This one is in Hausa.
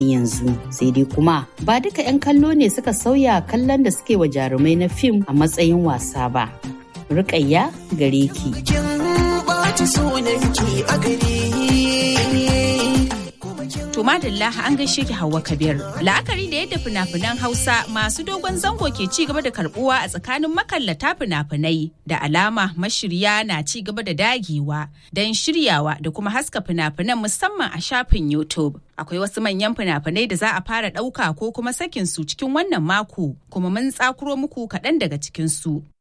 yanzu sai dai kuma ba duka 'yan kallo ne suka sauya kallon da suke wa jarumai na fim a matsayin wasa ba rukayya gare ki To madalla an gaishe ki Hauwa Kabir. La'akari da yadda fina-finan Hausa masu dogon zango ke ci gaba da karbuwa a tsakanin makallata fina-finai da alama mashirya na ci gaba da dagewa don shiryawa da kuma haska fina-finan musamman a shafin YouTube. Akwai wasu manyan fina-finai da za a fara ɗauka ko kuma sakin su cikin wannan mako kuma mun tsakuro muku kaɗan daga cikin su.